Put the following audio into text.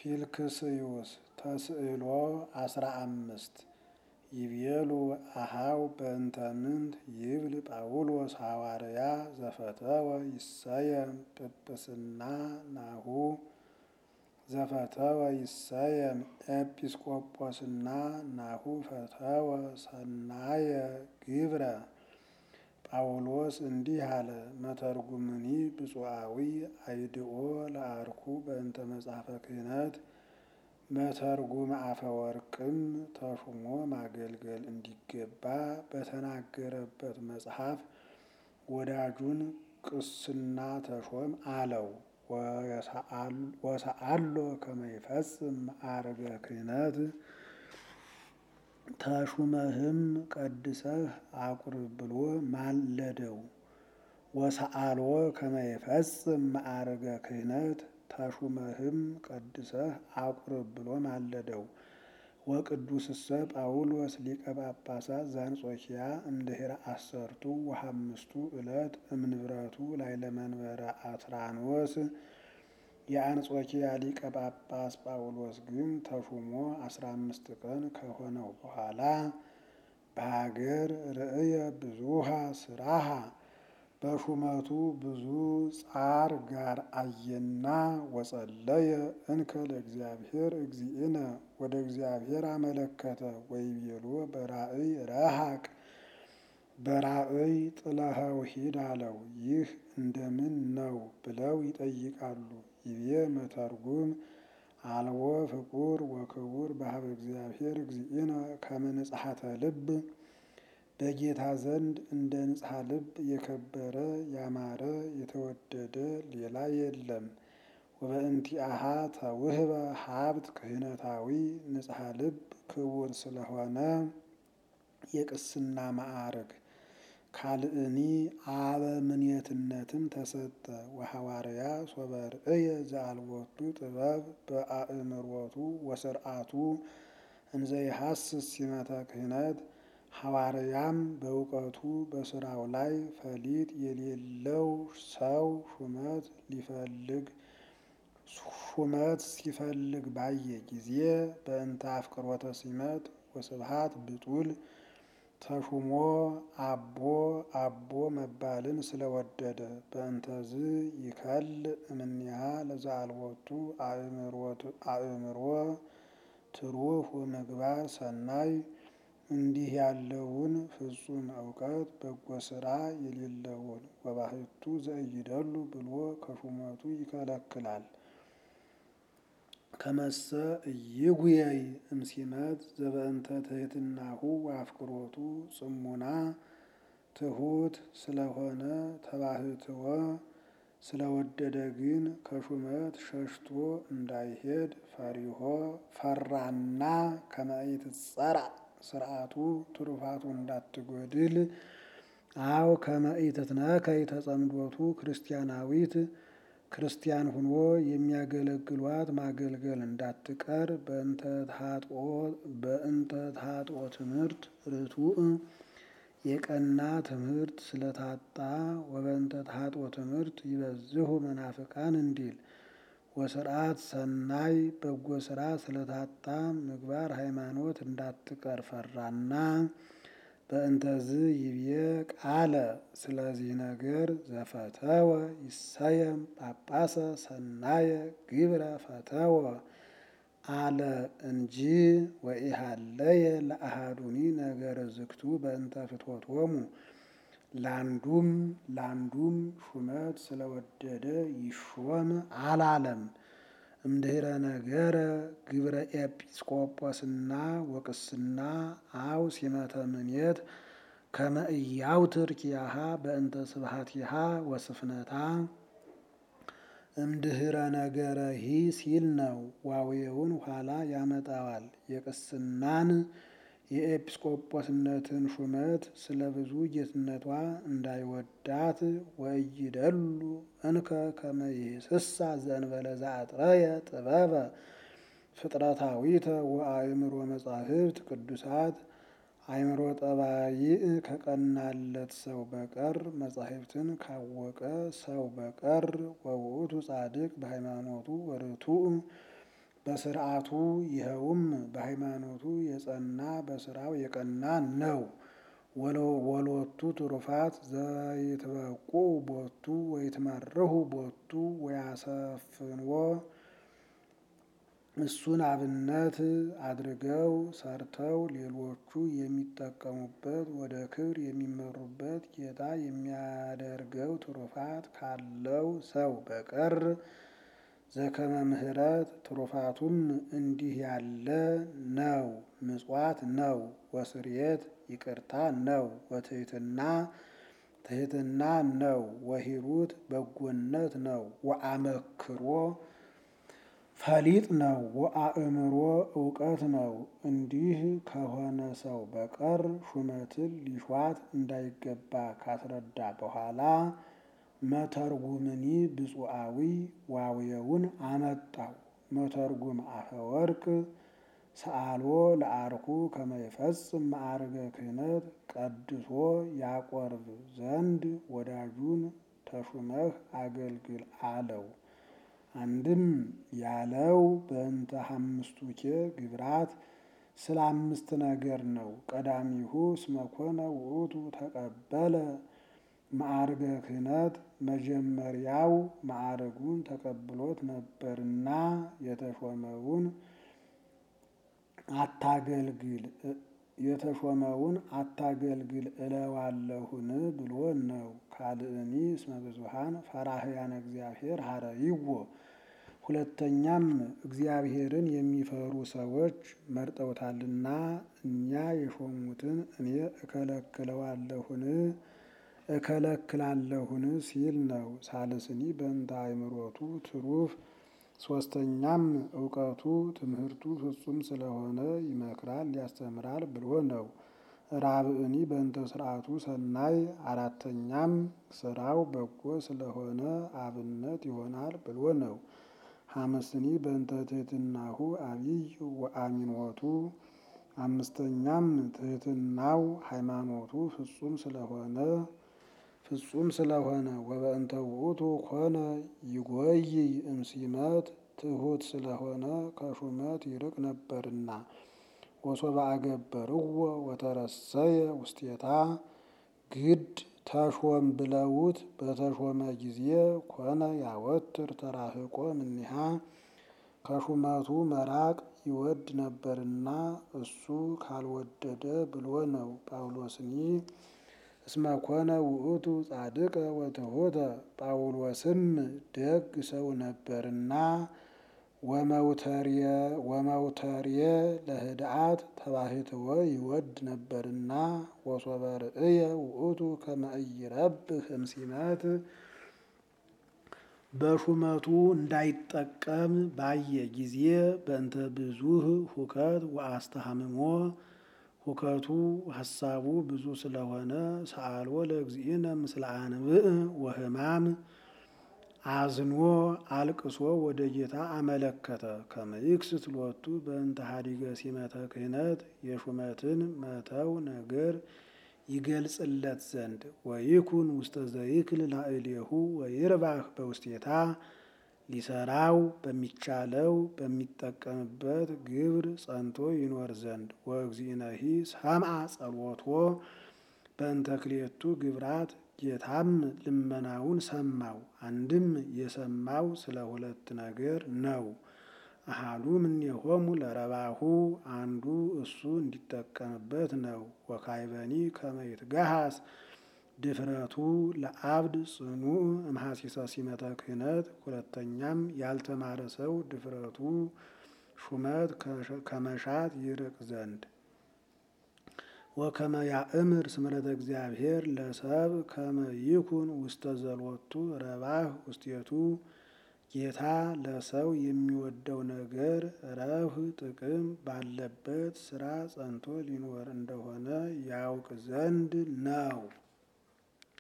ፊልክስዩስ ተስዕሎ አስራ አምስት ይቤሉ አሃው በእንተ ምንት ይብል ጳውሎስ ሐዋርያ ዘፈተወ ይሰየም ጵጵስና ናሁ ዘፈተወ ይሰየም ኤጲስቆጶስና ናሁ ፈተወ ሰናየ ግብረ ጳውሎስ እንዲህ አለ። መተርጉምኒ ብፁዓዊ አይድኦ ለአርኩ በእንተ መጽሐፈ ክህነት መተርጉም አፈወርቅም ተሹሞ ማገልገል እንዲገባ በተናገረበት መጽሐፍ ወዳጁን ቅስና ተሾም አለው። ወሰአሎ ከመ ይፈጽም ማዕርገ ክህነት ተሹመህም ቀድሰህ አቁርብ ብሎ ማለደው። ወሰአልዎ ከመ ይፈጽም ማዕርገ ክህነት ተሹመህም ቀድሰህ አቁርብ ብሎ ማለደው። ወቅዱስሰ ጳውሎስ ሊቀ ጳጳሳት ዘአንጾኪያ እምድኅረ አሰርቱ ወሐምስቱ ዕለት እምንብረቱ ላዕለ መንበረ አትራኖስ የአንጾኪያ ሊቀ ጳጳስ ጳውሎስ ግን ተሹሞ አስራ አምስት ቀን ከሆነው በኋላ በሀገር ርእየ ብዙሃ ስራሃ በሹመቱ ብዙ ጻር ጋር አየና ወጸለየ እንከ ለእግዚአብሔር እግዚእነ ወደ እግዚአብሔር አመለከተ። ወይቤሎ በራእይ ረሃቅ በራእይ ጥለኸው ሂድ አለው። ይህ እንደምን ነው ብለው ይጠይቃሉ። ይቤ መተርጉም አልቦ ፍቁር ወክቡር በሀበ እግዚአብሔር እግዚእነ ከመ ንጽሐተ ልብ በጌታ ዘንድ እንደ ንጽሐ ልብ የከበረ ያማረ የተወደደ ሌላ የለም። ወበእንቲአሃ ተውህበ ሀብት ክህነታዊ ንጽሐ ልብ ክቡር ስለሆነ የቅስና ማዕርግ ካልእኒ አበምኔትነትም ተሰጠ። ወሐዋርያ ሶበ ርእየ ዘአልቦቱ ጥበብ በአእምሮቱ ወስርዓቱ እንዘ ይሐስስ ሲመተ ክህነት ሐዋርያም በእውቀቱ በስራው ላይ ፈሊጥ የሌለው ሰው ሹመት ሊፈልግ ሹመት ሲፈልግ ባየ ጊዜ በእንተ አፍቅሮተ ሲመት ወስብሃት ብጡል ተሹሞ አቦ አቦ መባልን ስለወደደ በእንተዝ ይከል እምኔሃ ለዘአልቦቱ አእምሮ ትሩፍ ወምግባር ሰናይ እንዲህ ያለውን ፍጹም እውቀት በጎ ስራ የሌለውን ወባህቱ ዘእይደሉ ብሎ ከሹመቱ ይከለክላል። ከመሰ እይጉየይ እምሲመት ዘበእንተ ትሕትናሁ ወአፍቅሮቱ ጽሙና ትሑት ስለሆነ ተባህትወ ስለወደደ ግን ከሹመት ሸሽቶ እንዳይሄድ ፈሪሆ ፈራና ከመ ኢትጸራ ስርዓቱ ትሩፋቱ እንዳትጎድል አው ከመ ኢትትነከይ ተጸምዶቱ ክርስቲያናዊት ክርስቲያን ሁኖ የሚያገለግሏት ማገልገል እንዳትቀር በእንተ ታጥኦ ትምህርት ርቱዕ የቀና ትምህርት ስለታጣ ወበእንተ ታጥኦ ትምህርት ይበዝሁ መናፍቃን እንዲል ወስርዓት ሰናይ በጎ ስራ ስለታጣ ምግባር ሃይማኖት እንዳትቀር ፈራና በእንተዝ ይብዬ ቃለ ስለዚህ ነገር ዘፈተወ ይሰየም ጳጳሰ ሰናየ ግብረ ፈተወ አለ እንጂ ወኢሃለየ ለአሃዱኒ ነገረ ዝግቱ በእንተ ፍትወቶሙ ላንዱም ላንዱም ሹመት ስለወደደ ይሾም አላለም። እምድኅረ ነገረ ግብረ ኤጲስቆጶስና ወቅስና አው ሲመተ ምኔት ከመ ኢያውትር ኪያሃ በእንተ ስብሐቲሃ ወስፍነታ እምድኅረ ነገረ ሂ ሲል ነው። ዋዌውን ኋላ ያመጣዋል። የቅስናን የኤጲስቆጶስነትን ሹመት ስለ ብዙ ጌትነቷ እንዳይወዳት ወኢይደሉ እንከ ከመ ይስሳ ዘእንበለ ዘአጥረየ ጥበበ ፍጥረታዊተ ወአእምሮ መጻሕፍት ቅዱሳት አእምሮ ጠባይ ከቀናለት ሰው በቀር መጻሕፍትን ካወቀ ሰው በቀር ወውእቱ ጻድቅ በሃይማኖቱ ወርቱዕ በስርዓቱ ይኸውም በሃይማኖቱ የጸና በስራው የቀና ነው። ወሎቱ ትሩፋት ዘይትበቁ ቦቱ ወይትመርሁ ቦቱ ወያሰፍንዎ እሱን አብነት አድርገው ሰርተው ሌሎቹ የሚጠቀሙበት ወደ ክብር የሚመሩበት ጌታ የሚያደርገው ትሩፋት ካለው ሰው በቀር ዘከመ ምሕረት ትሩፋቱም እንዲህ ያለ ነው። ምጽዋት ነው። ወስርየት ይቅርታ ነው። ወትህትና ትህትና ነው። ወሂሩት በጎነት ነው። ወአመክሮ ፈሊጥ ነው። ወአእምሮ እውቀት ነው። እንዲህ ከሆነ ሰው በቀር ሹመትን ሊሿት እንዳይገባ ካስረዳ በኋላ መተርጉምኒ ብፁዓዊ ዋውየውን አመጣው። መተርጉም አፈወርቅ ሰአልዎ ለአርኩ ከመይፈጽም ማዕርገ ክህነት ቀድሶ ያቆርብ ዘንድ ወዳጁን ተሹመህ አገልግል አለው። አንድም ያለው በእንተ አምስቱኬ ግብራት ስለ አምስት ነገር ነው። ቀዳሚሁ እስመ ኮነ ውእቱ ተቀበለ ማዕርገ ክህነት መጀመሪያው ማዕርጉን ተቀብሎት ነበርና የተሾመውን አታገልግል የተሾመውን አታገልግል እለዋለሁን ብሎ ነው። ካልእኒ እስመ ብዙኃን ፈራህያነ እግዚአብሔር ሀረይዎ ሁለተኛም እግዚአብሔርን የሚፈሩ ሰዎች መርጠውታልና እኛ የሾሙትን እኔ እከለክለዋለሁን እከለክላለሁን ሲል ነው። ሳልስኒ በእንተ አእምሮቱ ትሩፍ ሶስተኛም እውቀቱ ትምህርቱ ፍጹም ስለሆነ ይመክራል ያስተምራል ብሎ ነው። ራብእኒ በእንተ ስርዓቱ ሰናይ አራተኛም ስራው በጎ ስለሆነ አብነት ይሆናል ብሎ ነው። ሐመስኒ በእንተ ትህትናሁ አቢይ ወአሚኖቱ አምስተኛም ትህትናው ሃይማኖቱ ፍጹም ስለሆነ ፍጹም ስለሆነ ወበእንተ ውእቱ ኮነ ይጎይ እምሲመት ትሑት ስለሆነ ከሹመት ይርቅ ነበርና ወሶበ አገበርዎ ወተረሰየ ውስቴታ ግድ ተሾም ብለውት በተሾመ ጊዜ ኮነ ያወትር ተራህቆ እምኔሃ ከሹመቱ መራቅ ይወድ ነበርና እሱ ካልወደደ ብሎ ነው። ጳውሎስኒ እስመ ኮነ ውእቱ ጻድቀ ወትሑተ ጳውሎስም ደግ ሰው ነበርና ወመውተርየ ለህድአት ተባሕትዎ ይወድ ነበርና ወሶበ ርእየ ውእቱ ከመ ኢይረብህ እምሲመት በሹመቱ እንዳይጠቀም ባየ ጊዜ በእንተ ብዙህ ሁከት ወአስተሃምሞ ሁከቱ ሀሳቡ ብዙ ስለሆነ ሰአልዎ ለእግዚእነ ምስለ አንብዕ ወሕማም አዝኖ አልቅሶ ወደ ጌታ አመለከተ። ከመ ይክስት ሎቱ በእንተ ሀዲገ ሲመተ ክህነት የሹመትን መተው ነገር ይገልጽለት ዘንድ ወይኩን ውስተ ዘይክል ላዕሌሁ ወይርባህ በውስቴታ ሊሰራው በሚቻለው በሚጠቀምበት ግብር ጸንቶ ይኖር ዘንድ ወእግዚእነሂ ሰምዐ ጸሎቶ በእንተ ክልኤቱ ግብራት ጌታም ልመናውን ሰማው። አንድም የሰማው ስለ ሁለት ነገር ነው። አሃዱ እምኔሆሙ ለረባሁ አንዱ እሱ እንዲጠቀምበት ነው። ወካዕበኒ ከመ ይትገሃስ ድፍረቱ ለአብድ ጽኑዕ እምሐሲሰ ሲመተ ክህነት ሁለተኛም ያልተማረ ሰው ድፍረቱ ሹመት ከመሻት ይርቅ ዘንድ ወከመ ያእምር ስምረተ እግዚአብሔር ለሰብ ከመ ይኩን ውስተ ዘሎቱ ረባህ ውስቴቱ ጌታ ለሰው የሚወደው ነገር ረብህ ጥቅም ባለበት ስራ ጸንቶ ሊኖር እንደሆነ ያውቅ ዘንድ ነው።